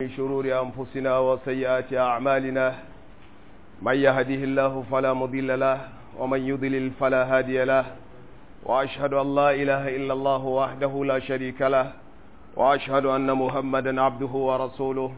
من شرور أنفسنا وسيئات أعمالنا من يهده الله فلا مضل له ومن يضلل فلا هادي له وأشهد أن لا إله إلا الله وحده لا شريك له وأشهد أن محمدا عبده ورسوله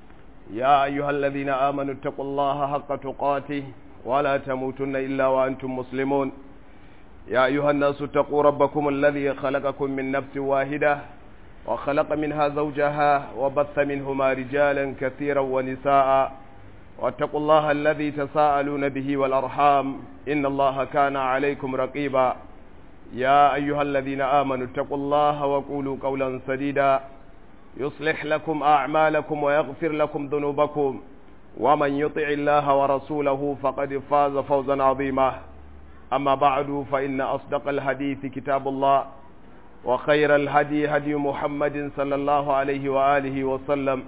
يا أيها الذين آمنوا اتقوا الله حق تقاته ولا تموتن إلا وأنتم مسلمون يا أيها الناس اتقوا ربكم الذي خلقكم من نفس واحدة وخلق منها زوجها وبث منهما رجالا كثيرا ونساء واتقوا الله الذي تساءلون به والأرحام إن الله كان عليكم رقيبا يا أيها الذين آمنوا اتقوا الله وقولوا قولا سديدا يصلح لكم أعمالكم ويغفر لكم ذنوبكم ومن يطع الله ورسوله فقد فاز فوزا عظيما أما بعد فإن أصدق الحديث كتاب الله وخير الهدي هدي محمد صلى الله عليه وآله وسلم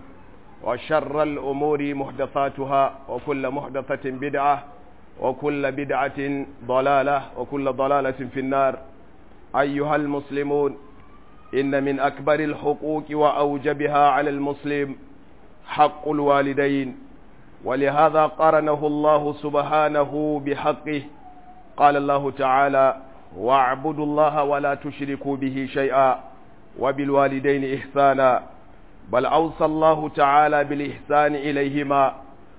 وشر الأمور محدثاتها وكل محدثة بدعة وكل بدعة ضلالة وكل ضلالة في النار أيها المسلمون إن من أكبر الحقوق وأوجبها على المسلم حق الوالدين ولهذا قرنه الله سبحانه بحقه قال الله تعالى واعبدوا الله ولا تشركوا به شيئا وبالوالدين إحسانا بل أوصى الله تعالى بالإحسان إليهما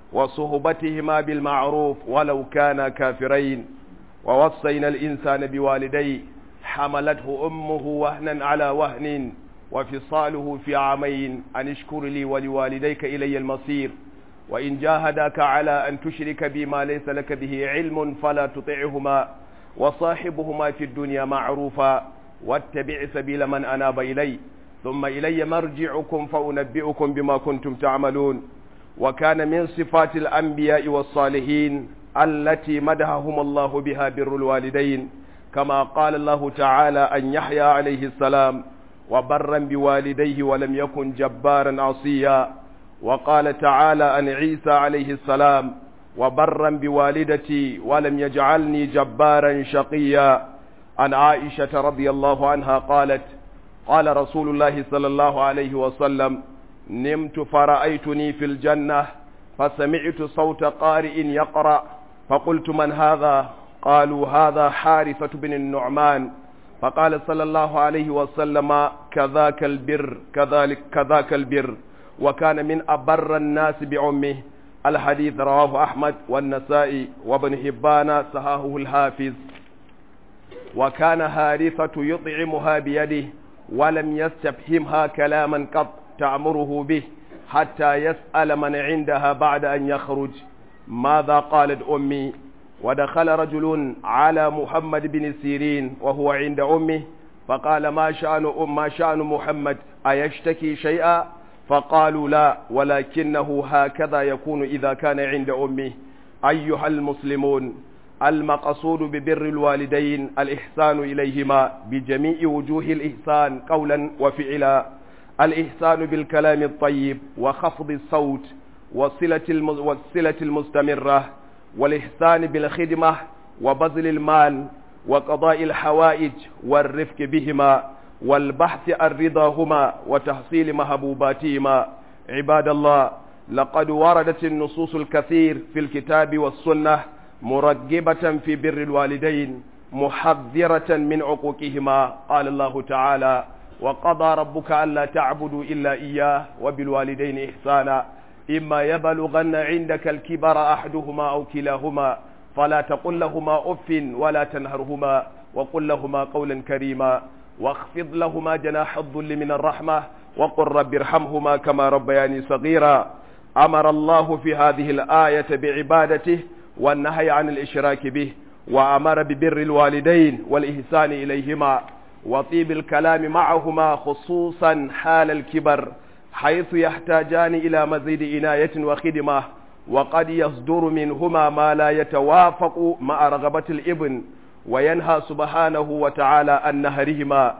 وصهبتهما بالمعروف ولو كانا كافرين ووصينا الإنسان بوالديه حملته أمه وهنا على وهن وفصاله في عامين أن اشكر لي ولوالديك إلي المصير وإن جاهداك على أن تشرك بما ليس لك به علم فلا تطعهما وصاحبهما في الدنيا معروفا واتبع سبيل من أناب إلي ثم إلي مرجعكم فأنبئكم بما كنتم تعملون وكان من صفات الأنبياء والصالحين التي مدحهم الله بها بر الوالدين كما قال الله تعالى أن يحيى عليه السلام وبرا بوالديه ولم يكن جبارا عصيا وقال تعالى أن عيسى عليه السلام وبرا بوالدتي ولم يجعلني جبارا شقيا عن عائشة رضي الله عنها قالت قال رسول الله صلى الله عليه وسلم نمت فرأيتني في الجنة فسمعت صوت قارئ يقرأ فقلت من هذا قالوا هذا حارثة بن النعمان فقال صلى الله عليه وسلم كذاك البر كذلك كذاك البر وكان من أبر الناس بعمه الحديث رواه أحمد والنسائي وابن حبان صحاحه الحافظ وكان هارثة يطعمها بيده ولم يستفهمها كلاما قط تأمره به حتى يسأل من عندها بعد أن يخرج ماذا قالت أمي ودخل رجل على محمد بن سيرين وهو عند أمه فقال ما شأن أم ما شأن محمد أيشتكي شيئا فقالوا لا ولكنه هكذا يكون إذا كان عند أمه أيها المسلمون المقصود ببر الوالدين الإحسان إليهما بجميع وجوه الإحسان قولا وفعلا الإحسان بالكلام الطيب وخفض الصوت والصلة, والصلة المستمرة والإحسان بالخدمة وبذل المال وقضاء الحوائج والرفق بهما والبحث عن رضاهما وتحصيل محبوباتهما عباد الله لقد وردت النصوص الكثير في الكتاب والسنة مرغبة في بر الوالدين محذرة من عقوقهما قال الله تعالى وقضى ربك ألا تعبدوا إلا إياه وبالوالدين إحسانا إما يبلغن عندك الكبر أحدهما أو كلاهما فلا تقل لهما أف ولا تنهرهما وقل لهما قولا كريما واخفض لهما جناح الذل من الرحمة وقل رب ارحمهما كما ربياني صغيرا أمر الله في هذه الآية بعبادته والنهي عن الإشراك به وأمر ببر الوالدين والإحسان إليهما وطيب الكلام معهما خصوصا حال الكبر حيث يحتاجان إلى مزيد عناية وخدمة وقد يصدر منهما ما لا يتوافق مع رغبة الابن وينهى سبحانه وتعالى عن نهرهما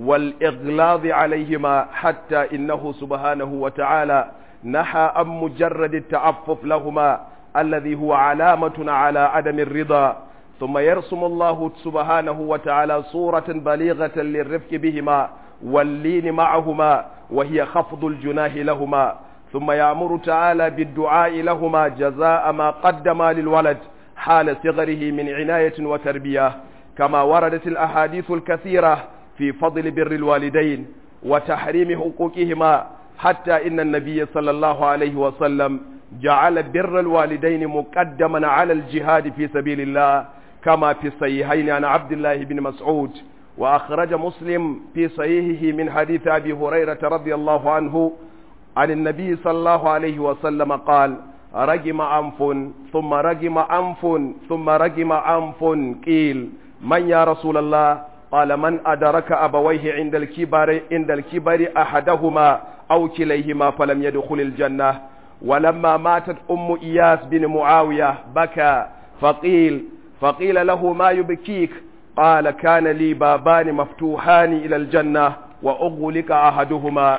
والإغلاظ عليهما حتى إنه سبحانه وتعالى نحى عن مجرد التعفف لهما الذي هو علامة على عدم الرضا ثم يرسم الله سبحانه وتعالى صورة بليغة للرفق بهما واللين معهما وهي خفض الجناح لهما ثم يأمر تعالى بالدعاء لهما جزاء ما قدما للولد حال صغره من عناية وتربية كما وردت الأحاديث الكثيرة في فضل بر الوالدين وتحريم حقوقهما حتى إن النبي صلى الله عليه وسلم جعل بر الوالدين مقدما على الجهاد في سبيل الله كما في الصحيحين عن عبد الله بن مسعود وأخرج مسلم في صحيحه من حديث أبي هريرة رضي الله عنه عن النبي صلى الله عليه وسلم قال رجم أنف ثم رجم أنف ثم رجم أنف قيل من يا رسول الله قال من أدرك أبويه عند الكبر عند الكبر أحدهما أو كليهما فلم يدخل الجنة ولما ماتت أم إياس بن معاوية بكى فقيل فقيل له ما يبكيك قال كان لي بابان مفتوحان إلى الجنة وأغلق أحدهما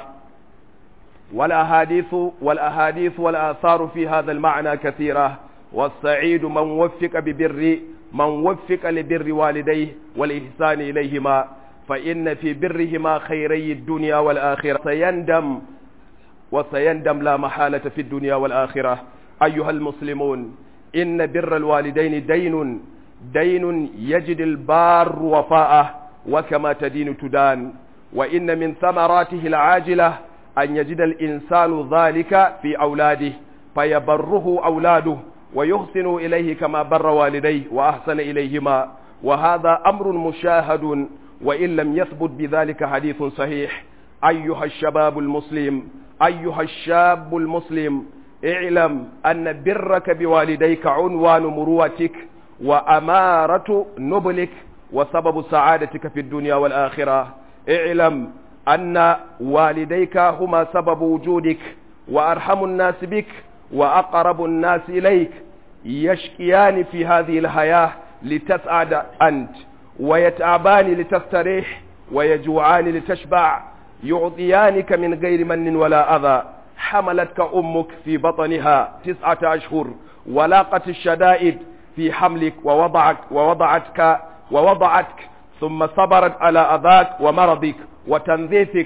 والأحاديث والأحاديث والآثار في هذا المعنى كثيرة والسعيد من وفق ببر من وفق لبر والديه والإحسان إليهما فإن في برهما خيري الدنيا والآخرة سيندم وسيندم لا محالة في الدنيا والآخرة أيها المسلمون إن بر الوالدين دين دين يجد البار وفاءه وكما تدين تدان وإن من ثمراته العاجلة أن يجد الإنسان ذلك في أولاده فيبره أولاده ويحسن إليه كما بر والديه وأحسن إليهما وهذا أمر مشاهد وإن لم يثبت بذلك حديث صحيح أيها الشباب المسلم أيها الشاب المسلم اعلم أن برك بوالديك عنوان مروتك وأمارة نبلك وسبب سعادتك في الدنيا والآخرة اعلم أن والديك هما سبب وجودك وأرحم الناس بك وأقرب الناس إليك يشكيان في هذه الحياة لتسعد أنت ويتعبان لتستريح ويجوعان لتشبع يعطيانك من غير من ولا أذى حملتك أمك في بطنها تسعة أشهر ولاقت الشدائد في حملك ووضعك ووضعتك ووضعتك ثم صبرت على أذاك ومرضك وتنظيفك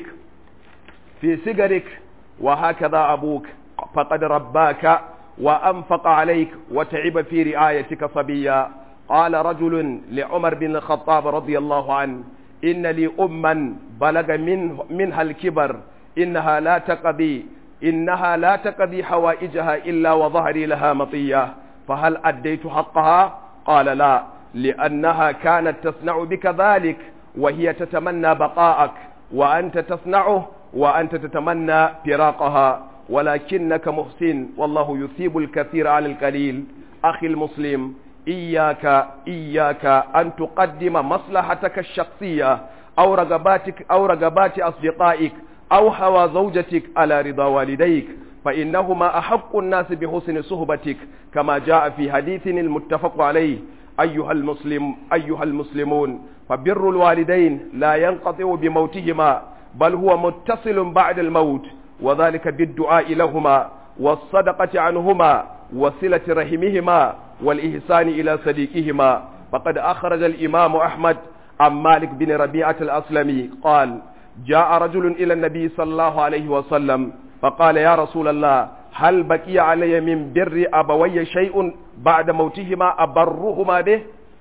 في سجرك وهكذا أبوك فقد رباك وأنفق عليك وتعب في رعايتك صبيا قال رجل لعمر بن الخطاب رضي الله عنه إن لي أما بلغ من منها الكبر إنها لا تقضي إنها لا تقضي حوائجها إلا وظهري لها مطية فهل أديت حقها قال لا لأنها كانت تصنع بك ذلك وهي تتمنى بقاءك وأنت تصنعه وأنت تتمنى فراقها ولكنك محسن والله يثيب الكثير على القليل أخي المسلم إياك إياك أن تقدم مصلحتك الشخصية أو رغباتك أو رغبات أصدقائك أو هوى زوجتك على رضا والديك فإنهما أحق الناس بحسن صحبتك كما جاء في حديث المتفق عليه أيها المسلم أيها المسلمون فبر الوالدين لا ينقطع بموتهما بل هو متصل بعد الموت وذلك بالدعاء لهما والصدقة عنهما وصلة رحمهما والإحسان إلى صديقهما فقد أخرج الإمام أحمد عن مالك بن ربيعة الأسلمي قال جاء رجل إلى النبي صلى الله عليه وسلم فقال يا رسول الله هل بقي علي من بر أبوي شيء بعد موتهما أبرهما به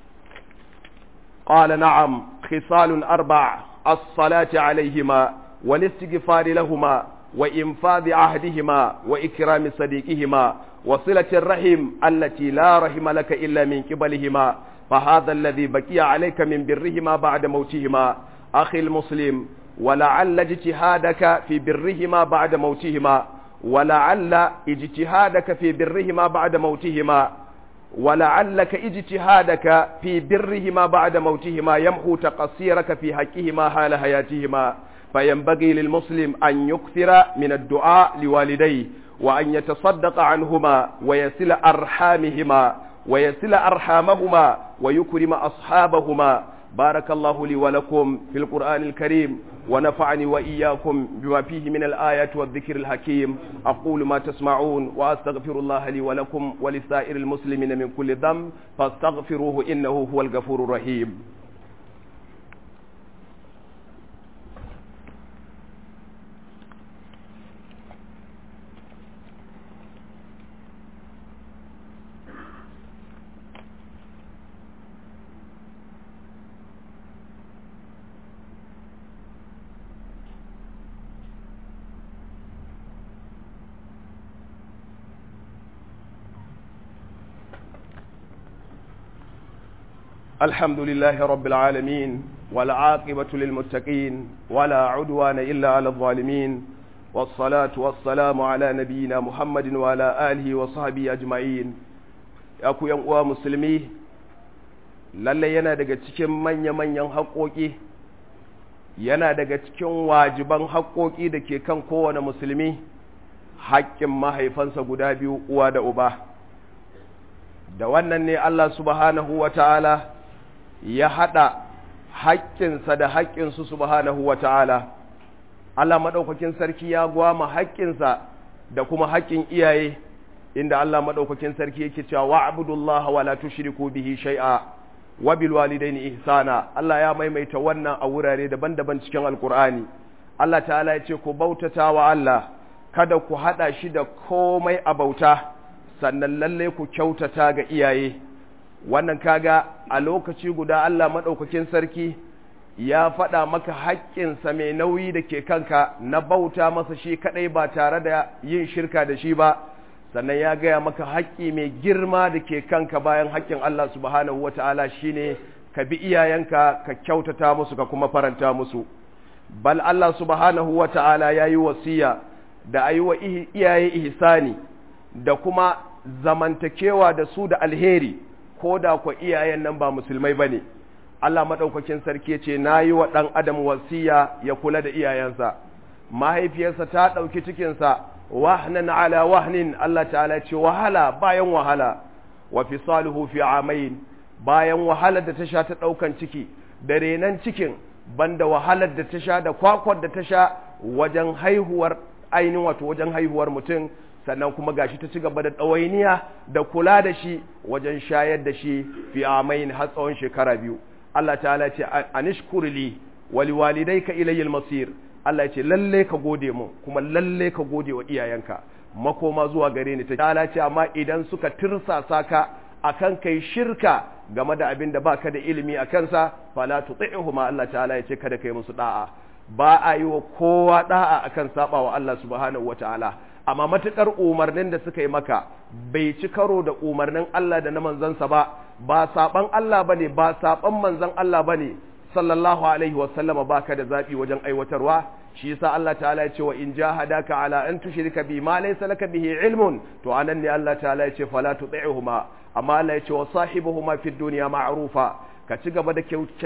قال نعم خصال أربع الصلاة عليهما والاستغفار لهما وإنفاذ عهدهما وإكرام صديقهما وصلة الرحم التي لا رحم لك إلا من قبلهما فهذا الذي بقي عليك من برهما بعد موتهما أخي المسلم ولعل اجتهادك في برهما بعد موتهما ولعل اجتهادك في برهما بعد موتهما ولعلك اجتهادك في برهما بعد موتهما يمحو تقصيرك في حقهما حال حياتهما فينبغي للمسلم أن يكثر من الدعاء لوالديه وأن يتصدق عنهما ويصل أرحامهما ويصل أرحامهما ويكرم أصحابهما بارك الله لي ولكم في القرآن الكريم ونفعني وإياكم بما فيه من الآيات والذكر الحكيم أقول ما تسمعون وأستغفر الله لي ولكم ولسائر المسلمين من كل ذنب فاستغفروه إنه هو الغفور الرحيم الحمد لله رب العالمين والعاقبة للمتقين ولا عدوان إلا على الظالمين والصلاة والسلام على نبينا محمد وعلى آله وصحبه أجمعين يأكو ينقوى مسلمي lalle yana daga cikin manya-manyan haƙoƙi yana daga cikin wajiban haƙoƙi da ke kan kowane musulmi haƙƙin mahaifansa guda biyu uwa da uba da wannan ne Allah subhanahu wa ta'ala ya haɗa haƙƙinsa da haƙƙinsu subhanahu wa ta'ala Allah maɗaukakin sarki ya gwama haƙƙinsa da kuma haƙƙin iyaye inda Allah maɗaukakin sarki yake cewa wa abudullaha wa la tushriku bihi shay'a wa bil walidaini ihsana Allah ya maimaita wannan a wurare daban-daban cikin alkur'ani Allah ta'ala ya ce ku bautata wa Allah kada ku hada shi da komai a bauta sannan lalle ku kyautata ga iyaye wannan kaga a lokaci guda Allah madaukakin sarki ya faɗa maka haƙƙinsa mai nauyi da ke kanka na bauta masa shi kadai ba tare da yin shirka da shi ba sannan ya gaya maka haƙƙi mai girma da ke kanka bayan haƙƙin Allah subhanahu wa ta'ala shi ne ka bi iyayenka ka kyautata musu ka kuma faranta musu bal Allah subhanahu wa ta'ala ya yi wasiya da a yi wa iyaye ihsani da kuma zamantakewa da su da alheri ko da kwa iyayen nan ba musulmai ba ne Allah maɗaukakin sarki ce na yi wa ɗan adam wasiya ya kula da iyayensa mahaifiyarsa ta ɗauki cikinsa wahnan ala wahnin Allah ta'ala ce wahala bayan wahala wa fisaluhu fi amain bayan wahalar da ta sha ta daukan ciki da renan cikin banda wahalar da ta sha da kwakwar da ta sha wajen haihuwar ainihin wato wajen haihuwar mutum sannan kuma gashi ta ci gaba da ɗawainiya da kula da shi wajen shayar da shi fi amain har tsawon shekara biyu Allah ta'ala ce anishkurli wali walidayka ilayil masir Allah ya ce lalle ka gode mu kuma lalle ka gode wa iyayenka makoma zuwa gare ni ta Allah ce amma idan suka tirsasa ka akan kai shirka game da abin da baka da ilimi a kansa fala tuti'huma Allah ta'ala ya ce kada kai musu da'a ba a yi wa kowa da'a akan saba wa Allah subhanahu wataala amma matukar umarnin da suka yi maka bai ci karo da umarnin Allah da na manzansa ba ba saban Allah bane ba saban manzon Allah bane sallallahu alaihi wasallama baka da zaɓi wajen aiwatarwa shi yasa Allah ta'ala ya ce wa in jahadaka ala an tushrika bi ma laysa laka bihi ilmun to anan ne Allah ta'ala ya ce fala tuti'huma amma Allah ya ce wa sahibuhuma fid dunya ma'rufa ka ci gaba da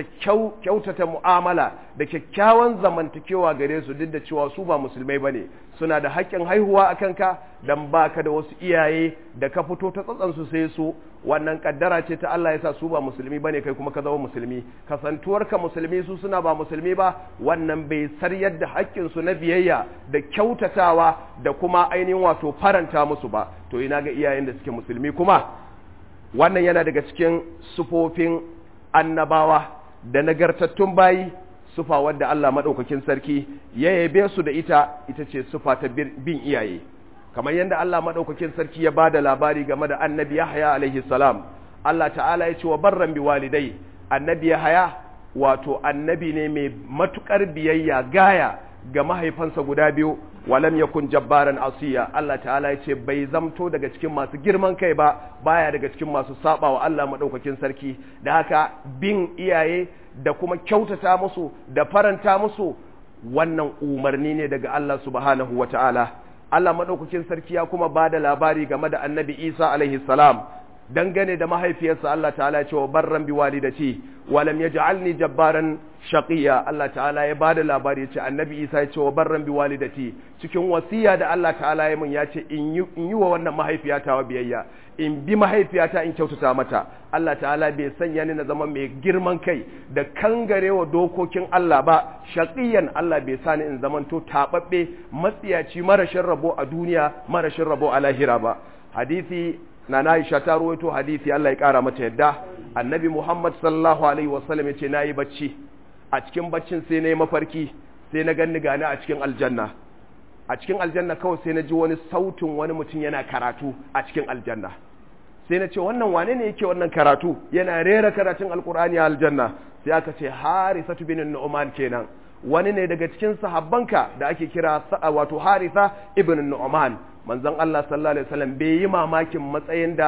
kyautata mu'amala da kyakkyawan zamantakewa gare su duk da cewa su ba musulmai bane suna da haƙƙin haihuwa a kanka dan baka da wasu iyaye da ka fito ta tsatsan su sai su wannan kaddara ce ta Allah yasa su ba musulmi bane kai kuma ka zama musulmi kasantuwar ka musulmi su suna ba musulmi ba wannan bai saryar da haƙƙin su na biyayya da kyautatawa da kuma ainihin wato faranta musu ba to ina ga iyayen da suke musulmi kuma wannan yana daga cikin sufofin annabawa da nagartattun bayi sufa wadda Allah maɗaukakin sarki ya yabe su da ita ita ce sufa ta bin iyaye kamar yadda Allah maɗaukakin sarki ya ba da labari game da annabi Yahya alaihi salam Allah ta'ala ya ce wa barran bi walidai annabi Yahya wato annabi ne mai matukar biyayya gaya ga mahaifansa guda biyu walam yakun jabbaran asiya Allah ta'ala ya ce bai zamto daga cikin masu girman kai ba baya daga cikin masu saba wa Allah madaukakin sarki da haka bin iyaye da kuma kyautata musu da faranta musu wannan umarni ne daga Allah subhanahu wata'ala Allah madaukakin sarki ya kuma bada labari game da Annabi Isa alaihi salam dangane da mahaifiyarsa Allah ta'ala ya ce wa barran bi walidati wa lam yaj'alni jabbaran shaqiya Allah ta'ala ya bada labari ya ce annabi Isa ya ce wa barran bi walidati cikin wasiya da Allah ta'ala ya mun ya ce in yi wa wannan mahaifiyata wa biyayya in bi mahaifiyata in kyautata mata Allah ta'ala bai sanya ni na zama mai girman kai da kangarewa dokokin Allah ba shaqiyan Allah bai sani in zamanto tababbe matsiyaci marashin rabo a duniya marashin rabo a lahira ba hadisi na Aisha ta ruwaito hadisi Allah ya kara mata yadda annabi Muhammad sallallahu alaihi wasallam ya ce nayi bacci a cikin baccin sai na yi mafarki sai na ganni gani a cikin aljanna a cikin aljanna kawai sai na ji wani sautin wani mutum yana karatu a cikin aljanna sai na ce wannan wane ne yake wannan karatu yana rera karatun alkur'ani a aljanna sai aka ce harisatu bin nu'man kenan wani ne daga cikin sahabbanka da ake kira wato harisa ibn nu'man manzon Allah sallallahu alaihi wasallam bai yi mamakin matsayin da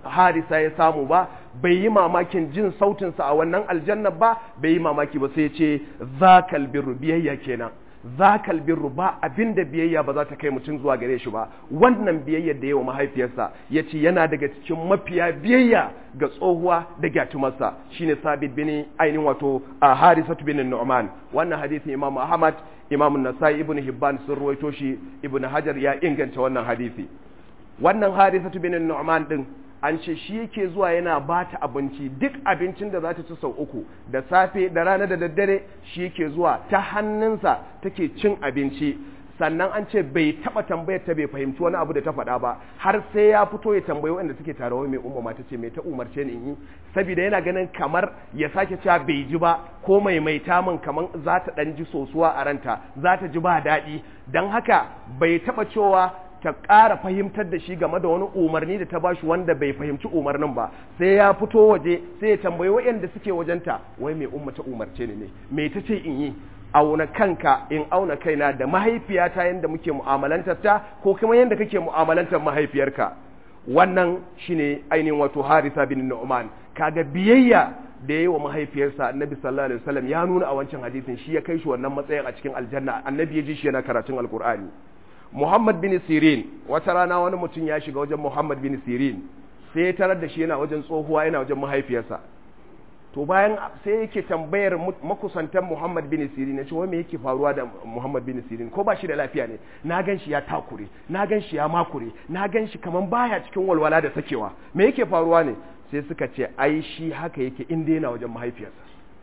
harisa ya samu ba bai yi mamakin jin sautinsa a wannan aljanna ba bai yi mamaki ba sai ya ce zakal birru biyayya kenan zakal birru ba abinda biyayya ba za ta kai mutum zuwa gare shi ba wannan biyayyar da yawa mahaifiyarsa ya ce yana daga cikin mafiya biyayya ga tsohuwa da gyatumarsa shine sabit bin ainihin wato a harisatu bin nu'man wannan hadisin imam ahmad imam nasai ibn hibban sun ruwaito shi ibn hajar ya inganta wannan hadisi wannan harisatu bin nu'man din an ce shi yake zuwa yana ba ta abinci duk abincin da za ta ci sau uku da safe da rana da daddare shi yake zuwa ta hannunsa take cin abinci sannan an ce bai taba tambayar ta bai fahimci wani abu da ta faɗa ba har sai ya fito ya tambayi wanda suke tare wai mai umma ta ce mai ta umarce ni in yi saboda yana ganin kamar ya sake cewa bai ji ba ko mai mai min kamar za ta dan ji sosuwa a ranta za ta ji ba daɗi don haka bai taba cewa ta ƙara fahimtar da shi game da wani umarni da ta bashi wanda bai fahimci umarnin ba sai ya fito waje sai ya tambayi waɗanda suke wajenta wai mai umma ta umarce ni ne me ta ce in yi auna kanka in auna kaina da mahaifiyata yadda muke mu'amalantar ta ko kuma yadda kake mu'amalantar mahaifiyarka wannan shine ainihin wato Harisa bin Nu'man kaga biyayya da yayi wa mahaifiyarsa Annabi sallallahu alaihi wasallam ya nuna a wancan hadisin shi ya kai shi wannan matsayin a cikin aljanna Annabi ya ji shi yana karatun alkur'ani Muhammad bin Sirin wata rana wani mutum ya shiga wajen Muhammad bin Sirin sai ya tarar da shi yana wajen tsohuwa yana wajen mahaifiyarsa to bayan sai yake tambayar makusantan Muhammad bin Sirin ce wai me yake faruwa da Muhammad bin Sirin ko ba shi da lafiya ne na gan shi ya takure na gan shi ya makure na gan shi kaman baya cikin walwala da sakewa me yake faruwa ne sai suka ce ai shi haka yake inda yana wajen mahaifiyarsa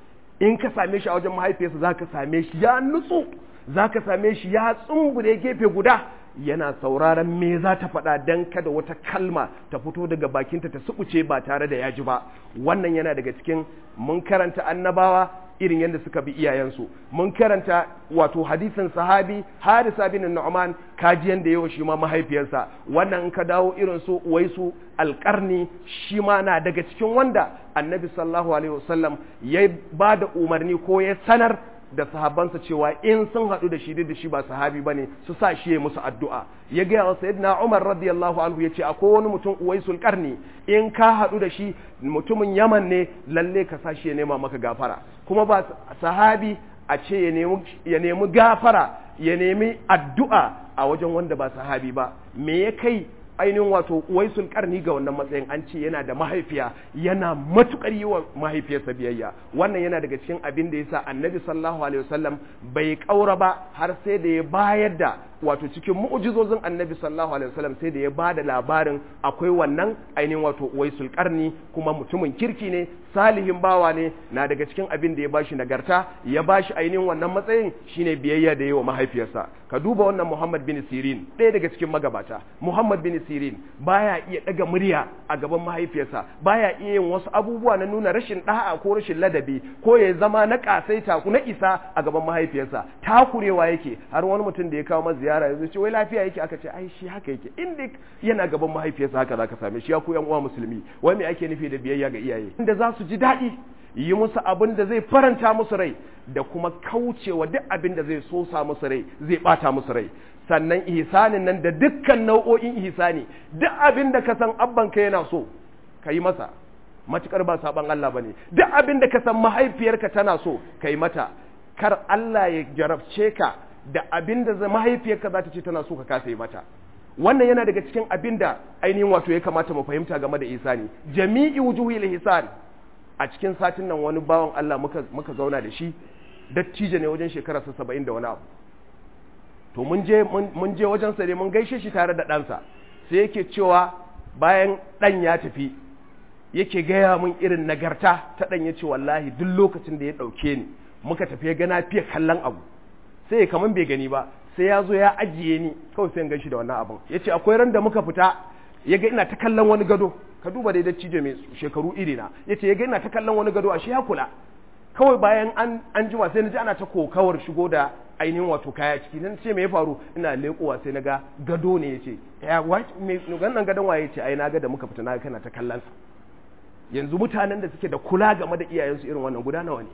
in ka same shi a wajen mahaifiyarsa zaka same shi ya nutsu za ka same shi ya tsumbure gefe guda yana sauraron me za ta faɗa don kada wata kalma ta fito daga bakinta ta subuce ba tare da yaji ba wannan yana daga cikin mun karanta annabawa irin yadda suka bi iyayensu mun karanta wato hadisin sahabi harisa bin nu'man kajiyan da yawa shi ma mahaifiyarsa wannan in ka dawo irin su waisu alƙarni shi ma na daga cikin wanda annabi sallallahu alaihi wasallam ya ba da umarni ko ya sanar da sahabbansa cewa in sun haɗu da shi duk da shi ba sahabi ba ne su sa shi ya musu addu'a ya gaya wa sayyidina Umar radiyallahu anhu ya ce akwai wani mutum uwaisul karni in ka haɗu da shi mutumin Yaman ne lalle ka sa shi ya nema maka gafara kuma ba sahabi a ce ya nemi gafara ya nemi addu'a a wajen wanda ba sahabi ba me ya kai ainihin wato waisul karni ga wannan matsayin an ce yana da mahaifiya yana matukar yi wa mahaifiyarsa biyayya wannan yana daga cikin abin da yasa annabi sallallahu alaihi wasallam bai kaura ba har sai da ya bayar da wato cikin mu'jizozin annabi sallallahu alaihi wasallam sai da ya ba da labarin akwai wannan ainihin wato waisul karni kuma mutumin kirki ne salihin bawa ne na daga cikin abin da ya bashi nagarta ya bashi ainihin wannan matsayin shine biyayya da yawa mahaifiyarsa ka duba wannan Muhammad bin Sirin ɗaya daga cikin magabata Muhammad bin Sirin baya iya daga murya a gaban mahaifiyarsa baya iya yin wasu abubuwa na nuna rashin da'a ko rashin ladabi ko ya zama na kasaita na isa a gaban mahaifiyarsa takurewa yake har wani mutum da ya kawo masa ziyara ya ce wai lafiya yake aka ce ai shi haka yake inda yana gaban mahaifiyarsa haka zaka same shi ya ku yan uwa musulmi wai me ake nufi da biyayya ga iyaye inda za su ji daɗi yi musu abin da zai faranta musu rai da kuma kaucewa duk abin da zai sosa musu rai zai bata musu rai sannan ihsanin nan da dukkan nau'o'in ihsani duk abin da ka san abban ka yana so ka yi masa matukar ba saban Allah bane duk abin da ka san mahaifiyarka tana so ka yi mata kar Allah ya jarabce ka da abin da mahaifiyarka za ta ce tana so ka kasa yi mata wannan yana daga cikin abin da ainihin wato ya kamata mu fahimta game da ihsani jami'i wujuhil ihsan a cikin satin nan wani bawan Allah muka muka zauna da shi dattijo ne wajen shekararsa saba'in da wani abu to mun je mun je wajen sa ne mun gaishe shi tare da ɗansa sai yake cewa bayan ɗan ya tafi yake gaya mun irin nagarta ta ɗan ya ce wallahi duk lokacin da ya ɗauke ni muka tafi ya gana fiye kallon abu sai ya kaman bai gani ba sai ya zo ya ajiye ni kawai sai gan shi da wannan abun ya ce akwai ran da muka fita ya ga ina ta kallon wani gado ka duba dai dattijo mai shekaru iri na ya ce ya ga ina ta kallon wani gado a shi ya kula kawai bayan an an jima sai na ji ana ta kokawar shigo da ainihin wato kaya ciki nan ce me ya faru ina leƙowa sai na ga gado ne ya ce ya me wannan gadon waye ce ai na ga da muka fita na kana ta kallon sa yanzu mutanen da suke da kula game da iyayensu irin wannan guda nawa ne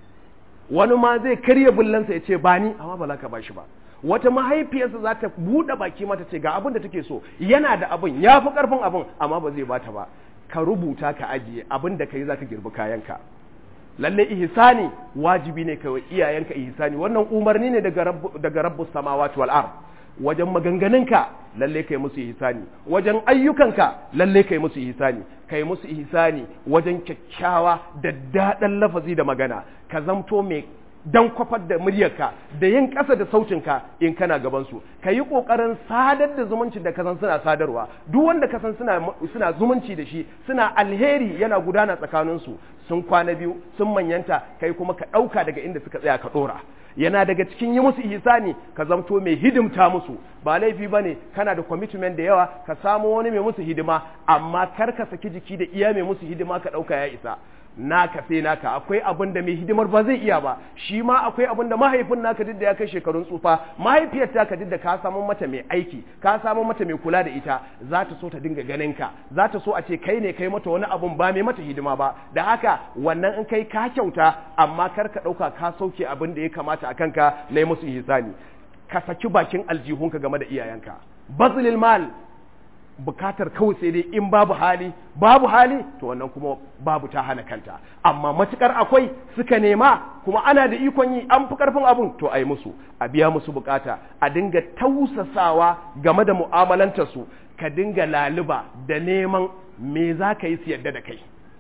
wani ma zai karya bullansa ya ce ba ni amma ba za ka bashi ba wata mahaifiyarsa za ta buɗe baki mata ce ga abin da take so yana da abin ya fi ƙarfin abin amma ba zai bata ba ka rubuta ka ajiye abin da kai zaka girbi kayanka lalle ihsani wajibi ne kai iyayenka ihsani wannan umarni ne daga rabbu daga rabbus samawati wal ard wajen maganganunka lalle kai musu ihsani wajen ayyukanka lalle kai musu ihsani kai musu ihsani wajen kyakkyawa da daɗan lafazi da magana ka zamto mai dan kwafar da muryarka da yin ƙasa da sautinka in kana gabansu ka yi ƙoƙarin sadar da zumuncin da kasan suna sadarwa duk wanda kasan suna suna zumunci da shi suna alheri yana gudana tsakaninsu sun kwana biyu sun manyanta kai kuma ka ɗauka daga inda suka tsaya ka ɗora yana daga cikin yi musu ihsani ka zamto mai hidimta musu ba laifi ba ne kana da commitment da yawa ka samu wani mai musu hidima amma kar ka saki jiki da iya mai musu hidima ka ɗauka ya isa naka sai naka akwai abin da mai hidimar ba zai iya ba shi ma akwai abin da mahaifin naka duk da ya kai shekarun tsufa mahaifiyar ta ka duk da ka samu mata mai aiki ka samu mata mai kula da ita za ta so ta dinga ganin ka za ta so a ce kai ne kai mata wani abun ba mai mata hidima ba da haka wannan in kai ka kyauta amma kar ka ɗauka ka sauke abin da ya kamata a kanka na yi musu ihsani ka saki bakin aljihunka game da iyayenka bazilil mal bukatar kawai sai dai in babu hali babu hali to wannan kuma babu ta hana kanta amma matukar akwai suka nema kuma ana da ikon yi an fi karfin abun to ai musu a biya musu bukata a dinga tausasawa game da mu'amalanta su ka dinga laluba da neman me za ka yi su yadda da kai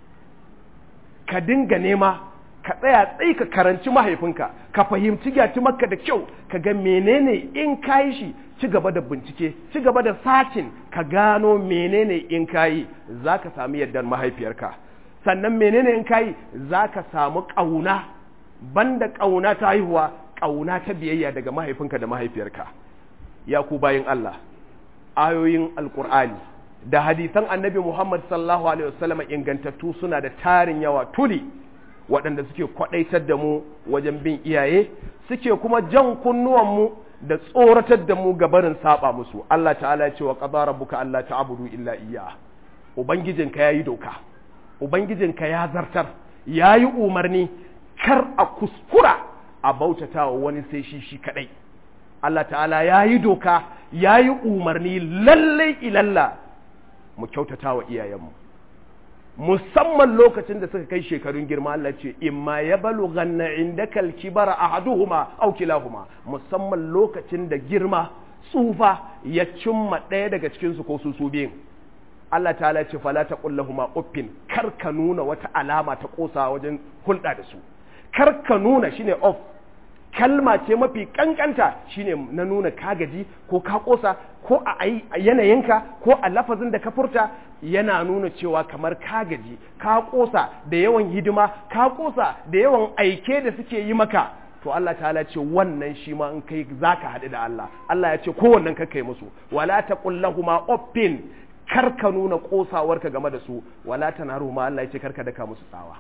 ka dinga nema ka tsaya tsayi ka karanci mahaifinka ka fahimci gyaci maka da kyau ka ga menene in kayi shi ci gaba da bincike ci gaba da sacin ka gano menene in kayi za ka sami yardar mahaifiyarka sannan menene in kayi za ka samu ƙauna banda ƙauna ta haihuwa ƙauna ta biyayya daga mahaifinka da mahaifiyarka ya ku bayin Allah ayoyin alƙur'ani da hadisan annabi Muhammad sallallahu alaihi wasallam ingantattu suna da tarin yawa tuli waɗanda suke kwaɗaitar da mu wajen bin iyaye suke kuma jan kunnuwanmu da tsoratar da mu ga barin saba musu Allah ta'ala ya ce wa qadara rabbuka alla ta'budu illa iyya ubangijinka yayi doka ubangijinka ya zartar yayi umarni kar a kuskura a bautatawa wani sai shi shi kadai Allah ta'ala yayi doka yayi umarni lalle ilalla mu kyautatawa iyayenmu musamman lokacin da suka kai shekarun girma Allah ce imma ya balu ganna inda kalkibara ahaduhuma aw kilahuma musamman lokacin da girma tsufa ya cimma ɗaya daga cikin su ko su su biyun Allah ta'ala ce fala ta kullahuma uffin kar ka nuna wata alama ta kosa wajen hulɗa da su kar ka nuna shine off kalma ce mafi kankanta shine na nuna ka gaji ko ka kosa ko a yanayinka ko a lafazin da ka furta yana nuna cewa kamar ka gaji ka kosa da yawan hidima ka kosa da yawan aike da suke yi maka to Allah ta'ala ce wannan shi ma in kai zaka haɗu da Allah Allah ya ce kowannen ka kai musu wala taqul lahumu uffin kar ka nuna kosawarka game da su wala tanaruhuma Allah ya ce kar ka daka musu tsawa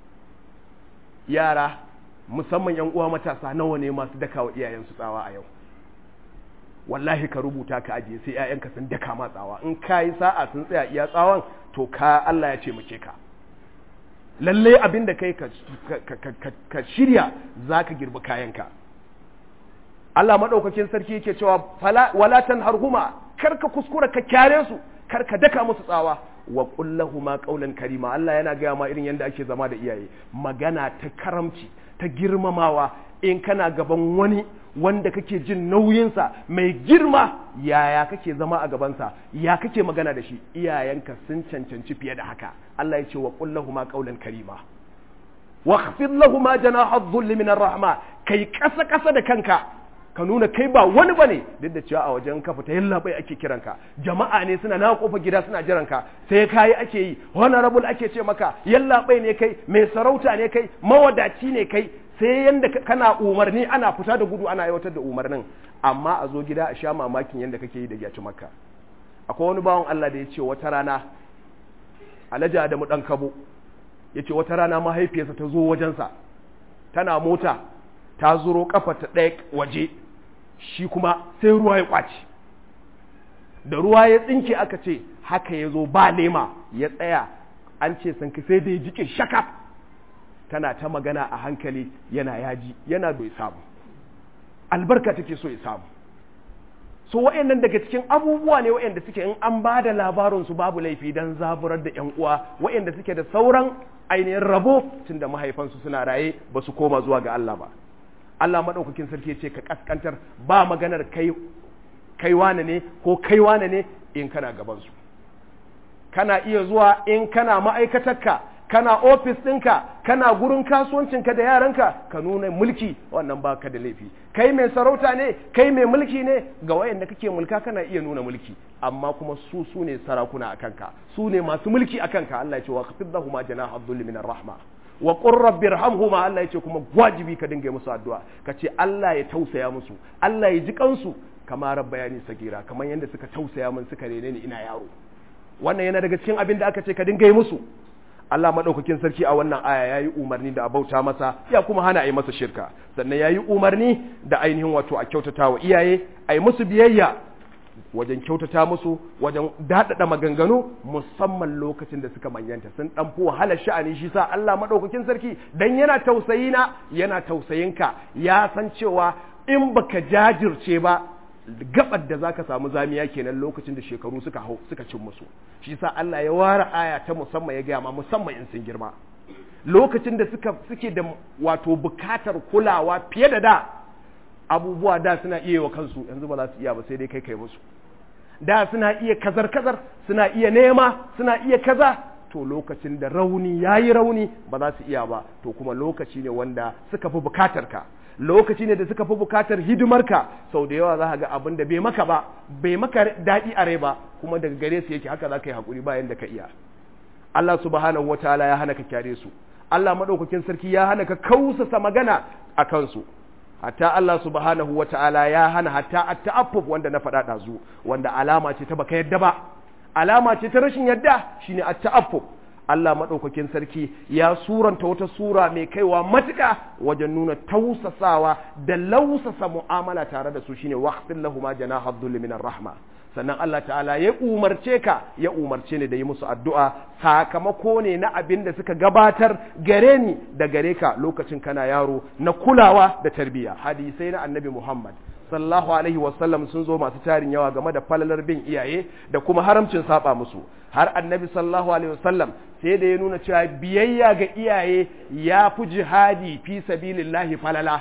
yara musamman yan uwa matasa nawa ne masu daka wa iyayensu tsawa a yau wallahi ka rubuta ka ajiye sai ƴaƴanka sun daka ma tsawa in ka yi sa'a sun tsaya iya tsawon to ka Allah ya ce muke ka lalle abin da kai ka shirya za ka girbi kayanka Allah maɗaukakin sarki yake cewa wala tanharhuma kar ka kuskura ka kyare su kar ka daka musu tsawa wa kullahuma qawlan karima Allah yana gaya ma irin yadda ake zama da iyaye magana ta karamci ta girmamawa in kana gaban wani wanda kake jin nauyinsa mai girma yaya kake zama a gabansa ya kake magana da shi iyayenka sun cancanci fiye da haka Allah ya ce wa kullahuma qawlan karima wa khfid lahumu janaha dhulli min rahma kai kasa kasa da kanka ka nuna kai ba wani bane duk da cewa a wajen ka fita yalla bai ake kiranka jama'a ne suna na kofa gida suna jiran ka sai kai ake yi honorable ake ce maka yalla bai ne kai mai sarauta ne kai mawadaci ne kai sai yanda kana umarni ana fita da gudu ana aiwatar da umarnin amma a zo gida a sha mamakin yanda kake yi da gyaci makka akwai wani bawan Allah da ya ce wata rana alhaji Adamu dan kabo ya ce wata rana mahaifiyarsa ta zo wajensa tana mota ta zuro kafa ta ɗaya waje shi kuma sai ruwa ya kwaci da ruwa ya tsinke aka ce haka ya zo ba lema ya tsaya an ce sun sai da ya jike shakaf tana ta magana a hankali yana yaji yana bai samu albarka take so ya samu so wa'annan daga cikin abubuwa ne wa'anda suke in an ba da labarin su babu laifi dan zaburar da yan uwa wa'anda suke da sauran ainihin rabo tunda mahaifansu suna raye ba su koma zuwa ga Allah ba Allah madaukakin sarki ce ka kaskantar ba maganar kai kai wane ne ko kai wane ne in kana gaban su kana iya zuwa in kana ma'aikatarka kana ofis ɗinka kana gurin kasuwancinka da yaranka ka nuna mulki wannan baka da laifi kai mai sarauta ne kai mai mulki ne ga wayanda kake mulka kana iya nuna mulki amma kuma su su ne sarakuna akan ka su ne masu mulki akan ka Allah ya ce wa khafidhahuma janaha dhulli min rahma wa qur rabbi irhamhuma Allah ya ce kuma wajibi ka dinga musu addu'a ka ce Allah ya tausaya musu Allah ya ji kansu kama rabbayani sagira kamar yadda suka tausaya min suka rene ni ina yaro wannan yana daga cikin abin da aka ce ka dinga yi musu Allah maɗaukakin sarki a wannan aya ya yi umarni da a bauta masa ya kuma hana a yi masa shirka sannan ya yi umarni da ainihin wato a kyautata wa iyaye a yi musu biyayya wajen kyautata musu wajen daɗaɗa maganganu musamman lokacin da suka manyanta sun ɗan fi wahalar sha'ani shi sa Allah maɗaukakin sarki dan yana tausayi na yana tausayinka ya san cewa in baka jajirce ba gabar da zaka samu zamiya kenan lokacin da shekaru suka hau suka cin musu shi sa Allah ya ware aya ta musamman ya gaya ma musamman in sun girma lokacin da suka suke da wato bukatar kulawa fiye da da abubuwa da suna iya wa kansu yanzu ba za su iya ba sai dai kai kai musu da suna iya kazar kazar suna iya nema suna iya kaza to lokacin da rauni yayi rauni ba za su iya ba to kuma lokaci ne wanda suka fi bukatar ka lokaci ne da suka fi bukatar hidimarka sau da yawa za ka ga abin da bai maka ba bai maka daɗi a rai ba kuma daga gare su yake haka za ka yi haƙuri bayan da ka iya Allah subhanahu wataala ya hana ka kyare su Allah maɗaukakin sarki ya hana ka kausasa magana a kansu hatta Allah subhanahu wataala ya hana hatta at-ta'affuf wanda na faɗa ɗazu wanda alama ce ta baka yadda ba alama ce ta rashin yadda shine at-ta'affuf Allah maɗaukakin sarki ya suranta wata sura mai kaiwa matuƙa wajen nuna tausasawa da lausasa mu'amala tare da su shine waqtin lahuma janaha dhulli minar rahma sannan Allah ta'ala ya umarce ka ya umarce ni da yi musu addu'a sakamako ne na abin da suka gabatar gare ni da gare ka lokacin kana yaro na kulawa da tarbiyya hadisai na annabi Muhammad sallallahu alaihi wasallam sun zo masu tarin yawa game da falalar bin iyaye da kuma haramcin saba musu har annabi sallallahu alaihi wasallam sai da ya nuna cewa biyayya ga iyaye ya fi jihadi fi sabilillahi falala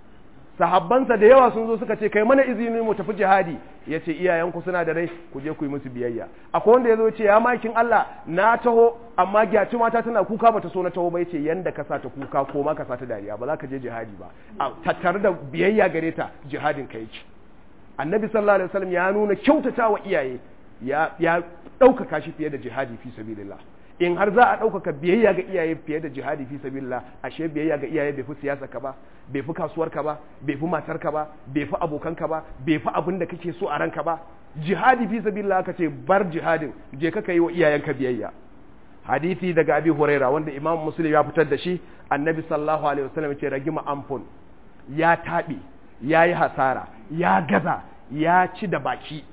sahabbansa da yawa sun zo suka ce kai mana izini mu tafi jihadi ya ce iyayenku suna da rai ku je ku yi musu biyayya akwai wanda ya zo ce ya makin Allah na taho amma gyaci mata tana kuka bata so na taho ba yace yanda ka sa ta kuka ko ma ka sa ta dariya ba za ka je jihadi ba a tattare da biyayya gare ta jihadin ka yake annabi sallallahu alaihi wasallam ya nuna kyautata wa iyaye ya ya ɗaukaka shi fiye da jihadi fi sabilillah in har za a ɗaukaka biyayya ga iyaye fiye da jihadi fi sabilillah ashe biyayya ga iyaye bai fi siyasa ka ba bai fi kasuwar ka ba bai fi matar ka ba bai fi abokan ka ba bai fi abin da kake so a ranka ba jihadi fi sabilillah ka ce bar jihadin je ka kai wa iyayenka biyayya hadisi daga abi huraira wanda imam muslim ya fitar da shi annabi sallallahu alaihi wasallam ce ragima amfun ya taɓe ya yi hasara ya gaza ya ci da baki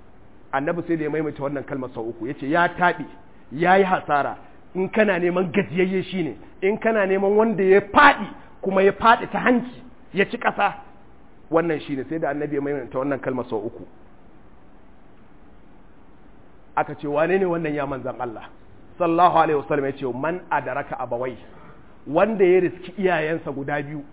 annabi sai da ya maimaita wannan kalmar sau uku ya ce ya taɓe ya yi hasara in kana neman gajiyayye shi ne in kana neman wanda ya faɗi kuma ya faɗi ta hanci ya ci ƙasa wannan shi ne sai da annabi ya maimaita wannan kalmar sau uku aka ce wane ne wannan ya manzan Allah sallallahu alaihi wasallam ya ce man adaraka abawai wanda ya riski iyayensa guda biyu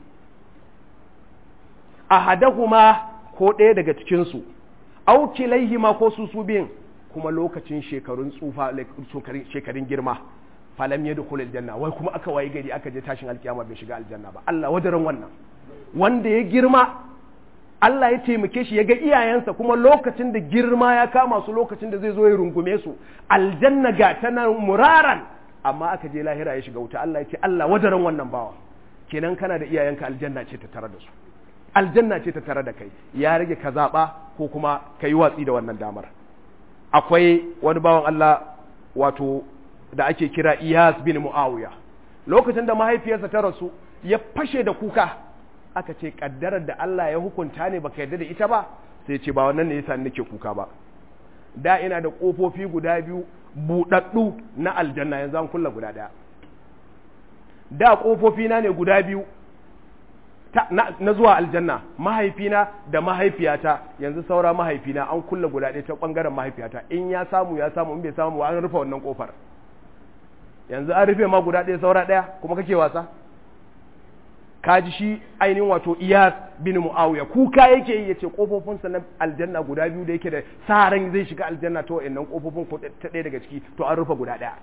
ahadahuma ko ɗaya daga cikinsu au kilaihima ko su su biyun kuma lokacin shekarun tsufa shekarun girma falam ya dukul aljanna wai kuma aka waye gari aka je tashin alkiyama bai shiga aljanna ba Allah wadaran wannan wanda ya girma Allah ya taimake shi ya ga iyayensa kuma lokacin da girma ya kama su lokacin da zai zo ya rungume su aljanna ga ta nan muraran amma aka je lahira ya shiga wuta Allah ya ce Allah wadaran wannan bawa kenan kana da iyayenka aljanna ce ta tare da su aljanna ce ta tare da kai ya rage ka zaɓa ko kuma ka yi watsi da wannan damar akwai wani bawan Allah wato da ake kira Iyas bin Muawiya lokacin da mahaifiyarsa ta rasu ya fashe da kuka aka ce kaddarar da Allah ya hukunta ne baka yarda da ita ba sai ce ba wannan ne yasa nake kuka ba da ina da kofofi guda biyu budaddu na aljanna yanzu an kulla guda daya da kofofi na ne guda biyu na zuwa aljanna mahaifina da mahaifiyata yanzu saura mahaifina an kulle guda ɗaya ta ɓangaren mahaifiyata in ya samu ya samu in bai samu an rufe wannan ƙofar yanzu an rufe ma guda ɗaya saura ɗaya kuma kake wasa kaji shi ainihin wato iyas bin muawiya kuka yake yi yace kofofinsa na aljanna guda biyu da yake da saran zai shiga aljanna to wayannan kofofin ko ta ɗaya daga ciki to an rufe guda ɗaya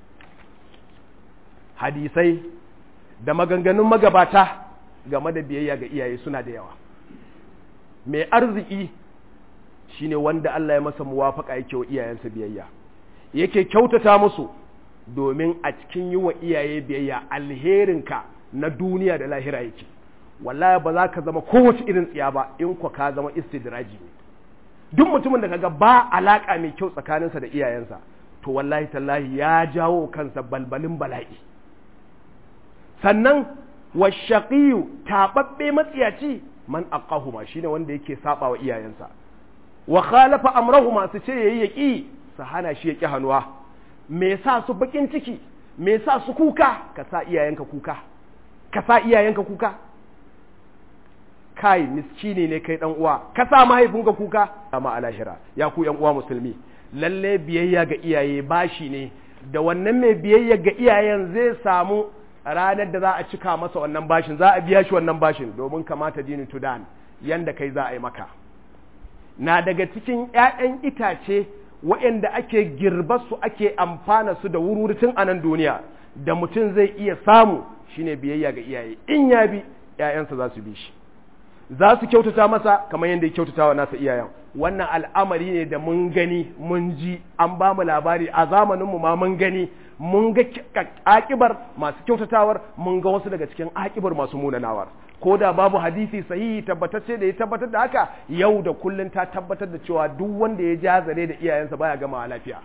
hadisai da maganganun magabata game da biyayya ga iyaye suna da yawa mai arziki shine wanda Allah ya masa muwafaka yake wa iyayensa biyayya yake kyautata musu domin a cikin yi wa iyaye biyayya alherinka na duniya da lahira yake wallahi ba za ka zama kowace irin tsiya ba in kwa ka zama istidraji ne duk mutumin da kaga ba alaka mai kyau tsakaninsa da iyayensa to wallahi tallahi ya jawo kansa balbalin bala'i sannan washaqiyu tababbe matsiyaci man aqahuma shine wanda yake saba wa iyayensa wa khalafa amrahuma su ce yayi yaki su hana shi yaki hanuwa me sa su bakin ciki me sa su kuka ka sa iyayenka kuka ka sa iyayenka kuka kai miskini ne kai dan uwa ka sa mahaifinka kuka amma alahira ya ku yan uwa musulmi lalle biyayya ga iyaye bashi ne da wannan mai biyayya ga iyayen zai samu ranar da za a cika masa wannan bashin za a biya shi wannan bashin domin kamata dini tudan yanda kai za a yi maka na daga cikin 'ya'yan itace waɗanda ake girba su ake amfana su da wururutun a nan duniya da mutum zai iya samu shine biyayya ga iyaye in ya bi 'ya'yansa za su bi shi za su kyautata masa kamar yadda ya kyautata wa nasa iyayen wannan al'amari ne da mun gani mun ji an ba mu labari a zamaninmu ma mun gani mun ga akibar masu kyautatawar mun ga wasu daga cikin akibar masu munanawar ko da babu hadisi sahihi tabbatacce da ya tabbatar da haka yau da kullun ta tabbatar da cewa duk wanda ya jazare da iyayensa baya gama lafiya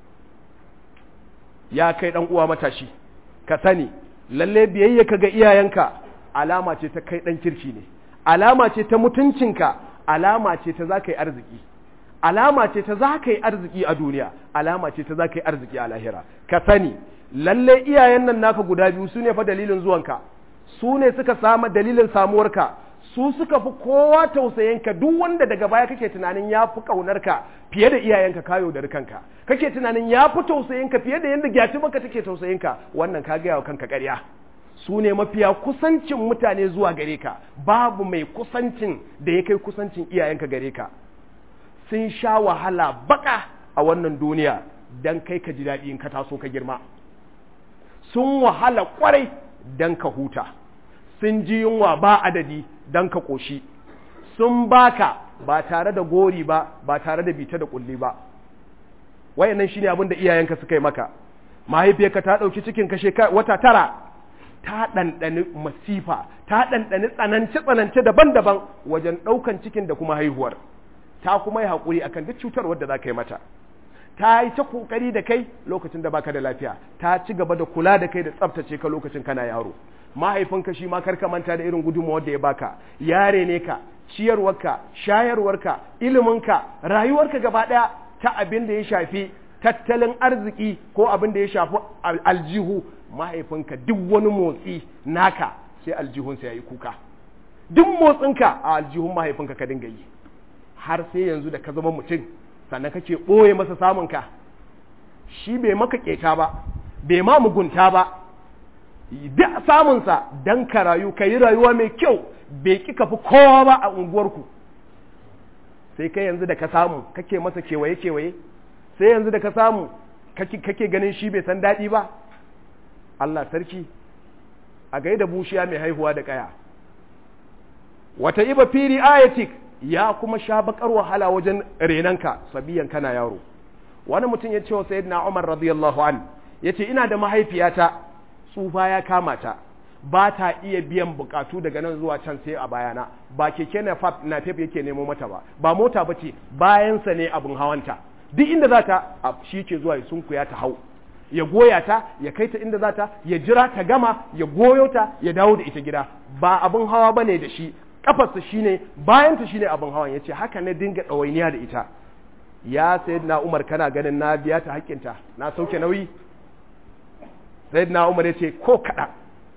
ya kai dan uwa matashi ka sani lalle biyayya ka ga iyayenka alama ce ta kai dan kirki ne alama ce ta mutuncinka alama ce ta za ka yi arziki alama ce ta za ka yi arziki a duniya alama ce ta za ka yi arziki a lahira ka sani lalle iyayen nan naka guda biyu su ne fa dalilin zuwanka su ne suka samu dalilin samuwarka su suka fi kowa tausayinka duk wanda daga baya kake tunanin ya fi ƙaunarka fiye da iyayenka kayo da kanka kake tunanin ya fi tausayinka fiye da yadda gyati maka take tausayinka wannan ka gaya wa kanka ƙarya su ne mafiya kusancin mutane zuwa gare ka babu mai kusancin da ya kai kusancin iyayenka gare ka sun sha wahala baka a wannan duniya don kai ka ji daɗi in ka taso ka girma sun wahala kwarai don ka huta sun ji yunwa ba adadi don ka ƙoshi sun baka ba tare da gori ba ba tare da bita da ƙulli ba wayannan shine abin da iyayenka suka yi maka mahaifiyarka ta ɗauki cikin ka wata tara ta ɗanɗani masifa ta ɗanɗani tsanance-tsanance daban-daban wajen ɗaukan cikin da kuma haihuwar ta kuma yi haƙuri akan duk cutar wadda za ka yi mata ta yi ta ƙoƙari da kai lokacin da baka da lafiya ta ci gaba da kula da kai da tsaftace ka lokacin kana yaro mahaifinka shi ma karka manta da irin gudunmawar da ya baka yare ne ka ciyarwarka shayarwarka iliminka rayuwarka gaba ɗaya ta abin da ya shafi tattalin arziki ko abin da ya shafi aljihu mahaifinka duk wani motsi naka sai aljihunsa ya yi kuka duk motsinka a aljihun mahaifinka ka dinga yi har sai yanzu da ka zama mutum sannan kake ɓoye masa samunka shi bai maka keta ba bai ma mugunta ba duk samunsa don ka rayu ka yi rayuwa mai kyau bai ƙi fi kowa ba a unguwarku sai kai yanzu da ka samu kake masa kewaye-kewaye sai yanzu da ka samu kake ganin shi bai san daɗi ba Allah sarki a gaida bushiya mai haihuwa da ƙaya wata iba firi ayatik ya kuma sha bakar wahala wajen renanka sabiyan kana yaro wani mutum ya ce wa sayyidina Umar radiyallahu an yace ina da mahaifiyata tsufa ya kama ta ba ta iya biyan bukatu daga nan zuwa can sai a bayana ba keke na fab na tafi yake nemo mata ba ba mota bace bayansa ne abin hawanta duk inda za ta shi ke zuwa ya sunkuya ta hau ya goya ta ya kai ta inda za ta ya jira ta gama ya goyo ta ya dawo da ita gida ba abin hawa bane da shi kafarsa shine bayan ta shine abin hawan yace haka na dinga ɗawainiya da ita ya sayyidina Umar kana ganin na biya ta haƙƙinta na sauke nauyi sayyidina Umar yace ko kaɗan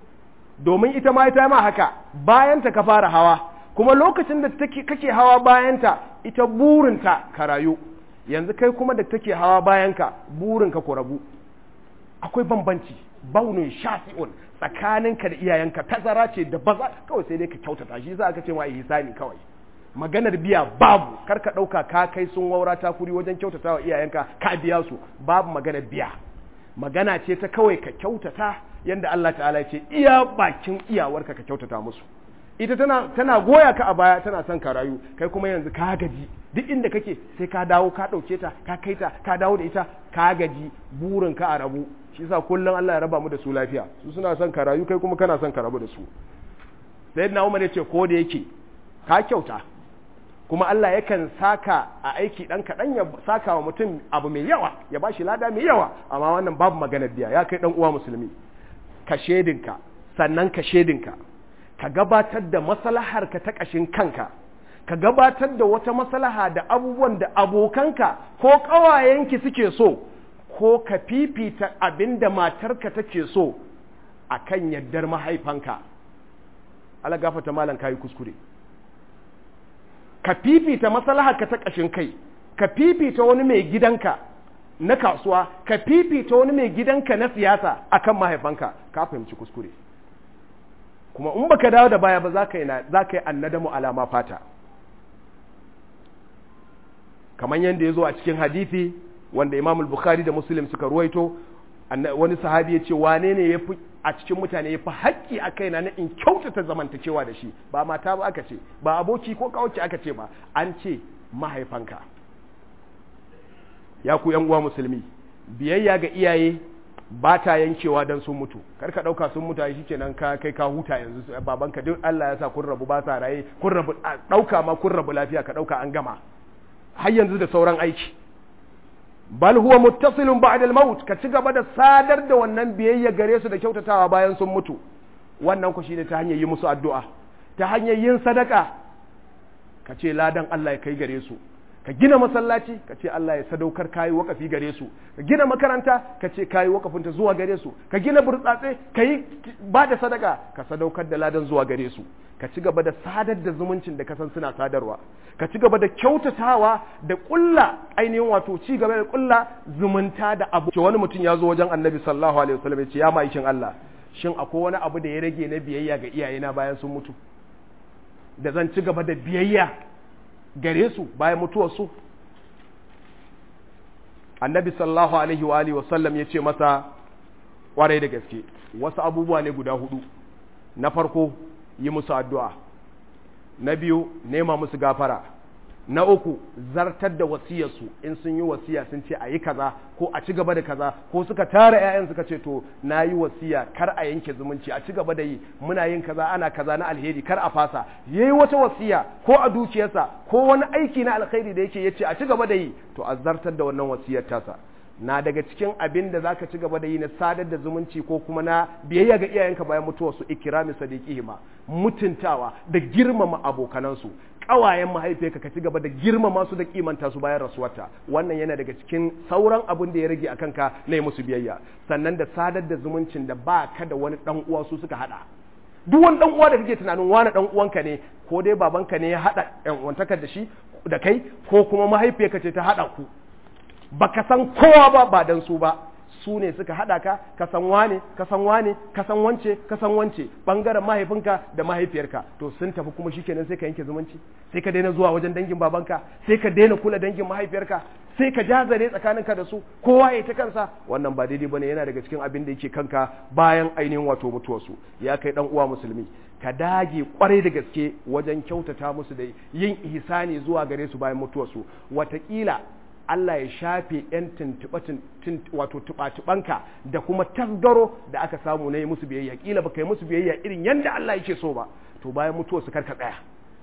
domin ita ma ita ma haka bayanta ka fara hawa kuma lokacin da take kake hawa bayanta ita burinta ka rayu yanzu kai kuma da take hawa bayanka burinka ku rabu akwai bambanci baunin shafi'un tsakaninka da iyayenka tazara ce da baza kawai sai dai ka kyautata shi za ka ce ma ihsani kawai maganar biya babu kar ka ɗauka ka kai sun waura ta kuri wajen kyautata wa iyayenka ka biya su babu maganar biya magana ce ta kawai ka kyautata yanda Allah ta'ala ya ce iya bakin iyawarka ka kyautata musu ita tana tana goya ka a baya tana son ka rayu kai kuma yanzu ka gaji duk inda kake sai ka dawo ka ɗauke ta ka kai ta ka dawo da ita ka gaji burin ka a rabu shi yasa kullum Allah ya raba mu da su lafiya su suna son ka rayu kai kuma kana son ka rabu da su sayyidina Umar ya ce ko da yake ka kyauta kuma Allah yakan saka a aiki dan kaɗan ya saka wa mutum abu mai yawa ya ba shi lada mai yawa amma wannan babu maganar biya ya kai dan uwa musulmi ka shedinka sannan ka shedinka ka gabatar da maslaharka ta ƙashin kanka ka gabatar da wata maslaha da abubuwan da abokanka ko ƙawayenki suke so ko ka fifita abin da matarka take so a kan yaddar mahaifanka ala gafata malam kayi kuskure ka fifita maslaharka ta ƙashin kai ka fifita wani mai gidanka na kasuwa ka fifita wani mai gidanka na siyasa akan mahaifanka ka fahimci kuskure kuma in baka dawo da baya ba za ka yi annadamu alama fata kamar yadda ya zo a cikin hadithi wanda imam bukhari da muslim suka ruwaito wani sahabi ya ce wane ne ya fi a cikin mutane ya fi haƙƙi a kaina na in kyautata zamantakewa da shi ba mata ba aka ce ba aboki ko kawace aka ce ba an ce mahaifanka ya ku yan uwa musulmi biyayya ga iyaye ba ta yankewa don sun mutu kar ka ɗauka sun mutu shi kenan ka kai ka huta yanzu babanka duk Allah ya sa kun rabu ba sa raye kun rabu ɗauka ma kun rabu lafiya ka ɗauka an gama har yanzu da sauran aiki bal huwa muttasilun ba'da al-maut ka ci gaba da sadar da wannan biyayya gare su da kyautatawa bayan sun mutu wannan ku shine ta hanyar yi musu addu'a ta hanyar yin sadaka ka ce ladan Allah ya kai gare su ka gina masallaci ka ce Allah ya sadaukar kayi wakafi gare su ka gina makaranta ka ce kayi wakafinta zuwa gare su ka gina burtsatse ka yi ba da sadaka ka sadaukar da ladan zuwa gare su ka ci gaba da sadar da zumuncin da ka san suna sadarwa ka ci gaba da kyautatawa da kulla ainihin wato ci gaba da kulla zumunta da abu wani mutum ya zo wajen annabi sallallahu alaihi wasallam ya ce ya ma'aikin Allah shin akwai wani abu da ya rage na biyayya ga iyayena bayan sun mutu da zan ci gaba da biyayya gare su bayan mutuwarsu annabi sallallahu alaihi wa alihi wasallam ya ce masa kwarai da gaske wasu abubuwa ne guda hudu na farko yi musu addu'a na biyu nema musu gafara na uku zartar da wasiyarsu in sun yi wasiya sun ce a yi kaza ko a ci gaba da kaza ko suka tara 'ya'yan suka ce to na yi wasiya kar a yanke zumunci a ci gaba da yi muna yin kaza ana kaza na alheri kar a fasa ya yi wata wasiya ko a dukiyarsa ko wani aiki na alkhairi da yake ya ce a ci gaba da yi to a zartar da wannan wasiyar tasa na daga cikin abin da zaka ci gaba da yi na sadar da zumunci ko kuma na biyayya ga iyayenka bayan mutuwar su ikrami sadiqihima mutuntawa da girmama abokanansu kawayen mahaifiyarka ka ci gaba da girmama su da kimanta su bayan rasuwarta wannan yana daga cikin sauran abin da ya rage a kanka na yi musu biyayya sannan da sadar da zumuncin da ba ka da wani dan uwa su suka hada duk wani dan uwa da kake tunanin wani dan uwanka ne ko dai babanka ne ya hada yan uwantakar da shi da kai ko kuma mahaifiyarka ce ta hada ku baka san kowa ba ba dan su ba su ne suka hada ka ka san wane ka san wane ka san wance ka san wance bangaren mahaifinka da mahaifiyarka to sun tafi kuma shikenan sai ka yanke zumunci sai ka daina zuwa wajen dangin babanka sai ka daina kula dangin mahaifiyarka sai ka jazare tsakaninka da su kowa ya ta kansa wannan ba daidai bane yana daga cikin abin da yake kanka bayan ainihin wato mutuwarsu ya kai dan uwa musulmi ka dage kwarai da gaske wajen kyautata musu da yin ihsani zuwa gare su bayan mutuwarsu watakila Allah ya shafe ‘yan wato tuɓa-tuɓanka da kuma tasgaro da aka samu na yi musu biyayya ƙila ba ka yi musu biyayya irin yadda Allah yake so ba to bayan mutuwa su karka tsaya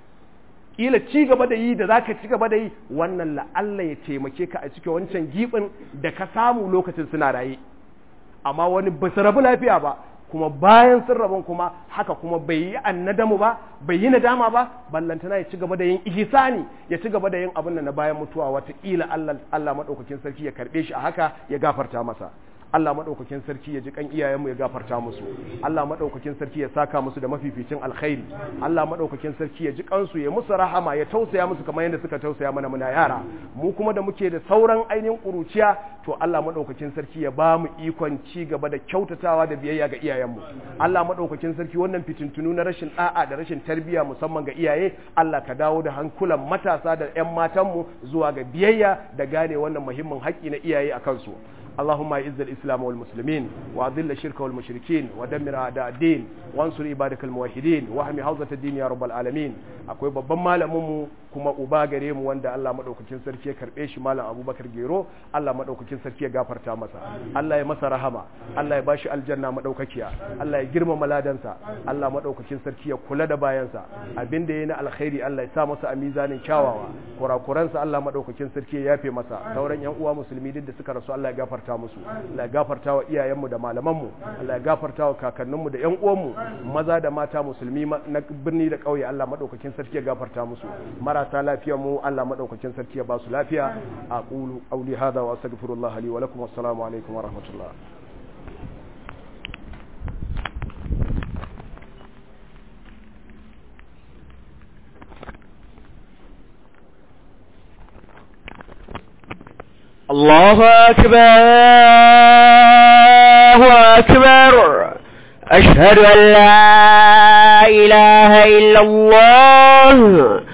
ƙila ci gaba da yi da za ka ci gaba da yi wannan la'alla ya taimake ka a cikin wancan giɓin da ka samu lokacin suna raye amma wani ba su rabu lafiya ba kuma bayan sun rabon kuma haka kuma bai yi annadamu ba bai yi nadama ba ballantana ya ci gaba da yin ihsani ya ci gaba da yin abin da na bayan mutuwa watakila Allah Allah madaukakin sarki ya karbe shi a haka ya gafarta masa Allah madaukakin sarki ya ji kan iyayenmu ya gafarta musu Allah madaukakin sarki ya saka musu da mafificin alkhairi Allah madaukakin sarki ya ji kansu ya musu rahama ya tausaya musu kamar yadda suka tausaya mana muna yara mu kuma da muke da sauran ainihin kuruciya to Allah madaukakin sarki ya ba mu ikon ci gaba da kyautatawa da biyayya ga iyayenmu Allah madaukakin sarki wannan fitintunu na rashin da'a da rashin tarbiyya musamman ga iyaye Allah ka dawo da hankulan matasa da ƴan matanmu zuwa ga biyayya da gane wannan muhimmin haƙƙi na iyaye a kansu اللهم اعز الاسلام والمسلمين واذل الشرك والمشركين ودمر اعداء الدين وانصر عبادك الموحدين واحمي حوزه الدين يا رب العالمين akwai babban malamin mu kuma uba gare mu wanda Allah madaukakin sarki ya karbe shi malam Abubakar Gero Allah madaukakin sarki ya gafarta masa Allah ya masa rahama Allah ya bashi aljanna madaukakiya Allah ya girmama ladansa Allah madaukakin sarki ya kula da bayansa abinda yayi na alkhairi Allah ya sa masa a mizanin kyawawa kurakuransa Allah madaukakin sarki ya yafe masa sauran yan uwa musulmi duk da suka rasu Allah ya gafarta musu Allah ya gafarta wa iyayenmu da malamanmu Allah ya gafarta wa kakanninmu da yan uwanmu maza da mata musulmi na birni da ƙauye Allah madaukakin sarki ya gafarta musu marasa lafiya mu Allah madaukakin sarki ya ba su lafiya aqulu qawli hadha wa astaghfirullah li wa lakum wassalamu alaikum wa rahmatullah الله أكبر الله أكبر أشهد أن لا إله إلا الله